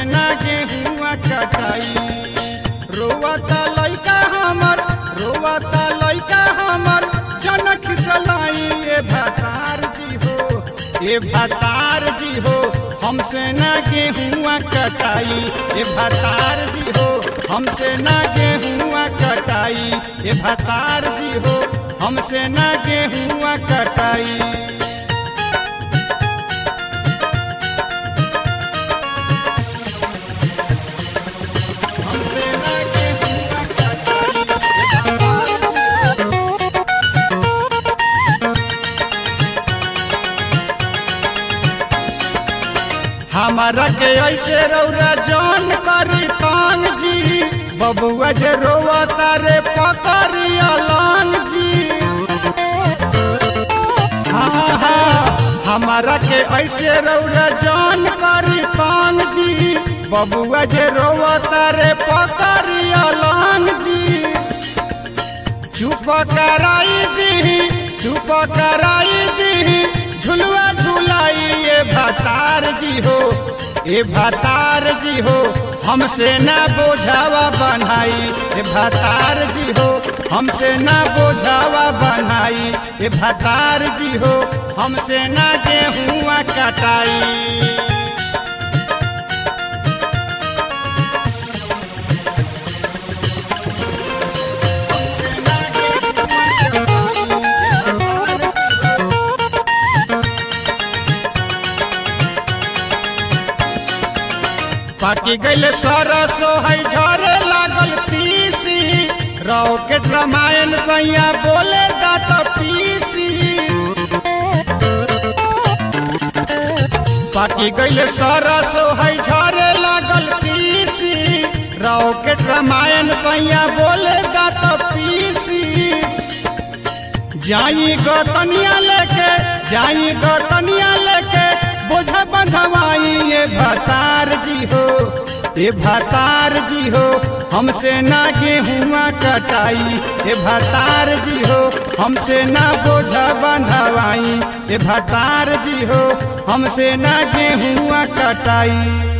ना गेहुआ कटाई रोवता लइका हमर रोवता लइका हमर जनक सलाई ए भतार जी हो ए भतार जी हो हमसे ना गेहुआ कटाई ए भतार जी हो हमसे ना गेहुआ कटाई ए भतार जी हो हमसे ना गेहुआ कटाई हमसे ना गेहुआ कटाई हमारा के ऐसे रौरा जान करी तांग जी बबुआ जे रोवता रे पकड़ी अलांग जी हाँ हाँ हमारा के ऐसे रौरा जान करी तांग जी बबुआ जे रोवता रे पकड़ी अलांग जी चुप कराई दी चुप कराई दी झुलवा झुलाई ये भतार जी हो ये भतार जी हो हमसे ना बोझावा बनाई ये भतार जी हो हमसे ना बोझावा बनाई ये भतार जी हो हमसे ना गेहुआ कटाई पाकी गैल सरसो है झरे लागल पीसी रॉकेट रामायण सैया बोले दात पीसी पाकी गैल सरसो है झरे लागल पीसी रॉकेट रामायण सैया बोले दात पीसी जाई गतनिया लेके जाई गतनिया लेके बोझ बंधवाई ये भतार जी हो ये भतार जी हो हमसे ना गेहुआ कटाई ये भतार जी हो हमसे ना बोझ बंधवाई ये भतार जी हो हमसे ना गेहुआ कटाई